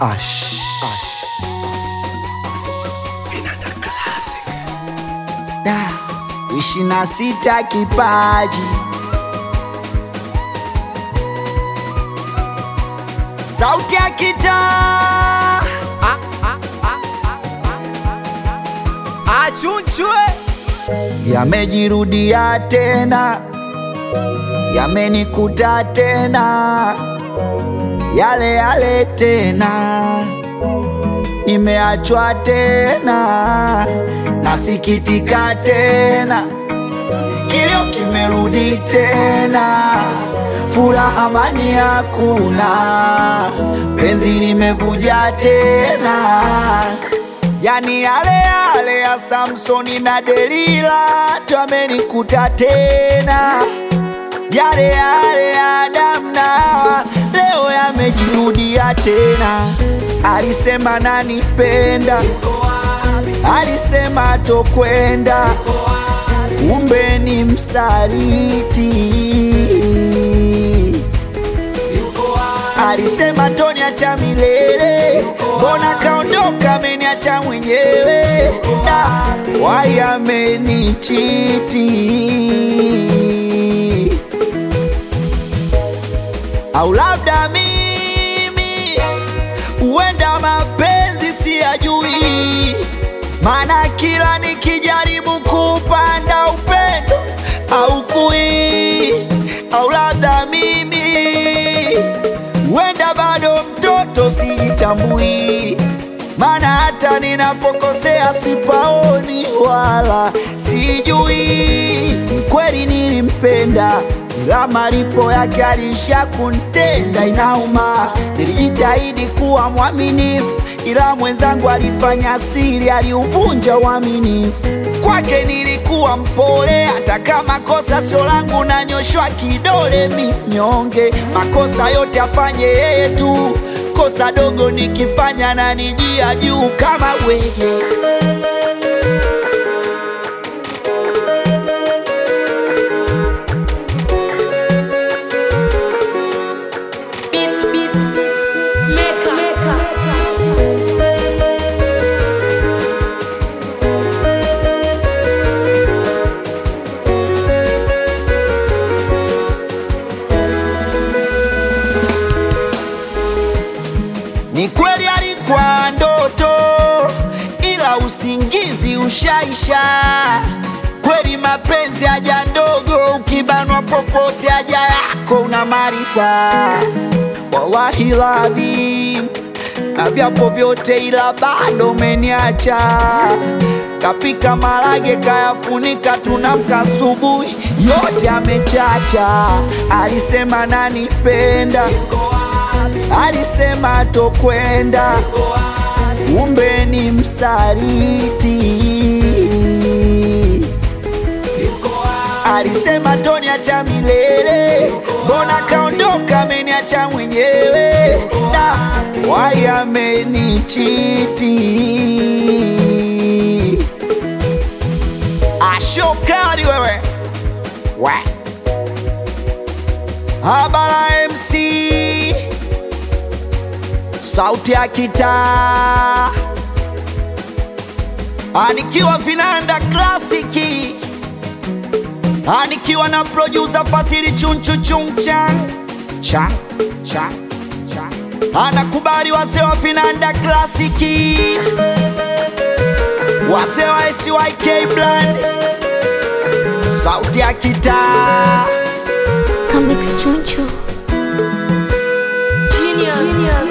Ash. Da, ishirini na sita kipaji sauti ya kitaa achunchwe yamejirudia tena, yamenikuta tena, yale yale tena, nimeachwa tena, nasikitika tena, kilio kimerudi tena, furaha amani hakuna, penzi limevuja tena Yani yale yale ya Samsoni na Delila twamenikuta tena, yale yale ya Adamu na Hawa leo yamejirudia tena. Alisema nanipenda, alisema tokwenda, kumbe ni msaliti. Alisema toniacha milele, mbona kaondoka, ameniacha mwenyewe, da wai amenichiti, au labda mimi huenda mapenzi siyajui, maana kila nikijaribu kupanda upendo au kui, au labda mimi huenda bado mtoto sijitambui, maana hata ninapokosea sipaoni wala sijui. Kweli nilimpenda, ila malipo yake alisha kuntenda. Inauma, nilijitahidi kuwa mwaminifu, ila mwenzangu alifanya siri, aliuvunja uaminifu. Kwake nilikuwa mpole, hata kama kosa sio langu, nanyoshwa kidole minyonge. Makosa yote afanye yeye tu, kosa dogo nikifanya na nijia juu kama wege. Beats, beats, maker. Ni kweli alikuwa ndoto, ila usingizi ushaisha. Kweli mapenzi haja ndogo, ukibanwa popote haja yako unamaliza. Wallahi ladhim, na vyapo vyote, ila bado umeniacha. Kapika marage kayafunika, tunamka asubuhi yote amechacha. Alisema nanipenda alisema tokwenda, kumbe ni msaliti. Alisema toniacha milele, mbona kaondoka, ameniacha mwenyewe, da wai amenichiti. Ashokali wewe we Habara MC sauti ya kitaa anikiwa vinanda klasiki anikiwa na producer Fasili chunchu chungchan cha cha cha anakubali wase wa vinanda klasiki wase wa SYK Brand sauti ya kitaa Comics Chunchu. Genius.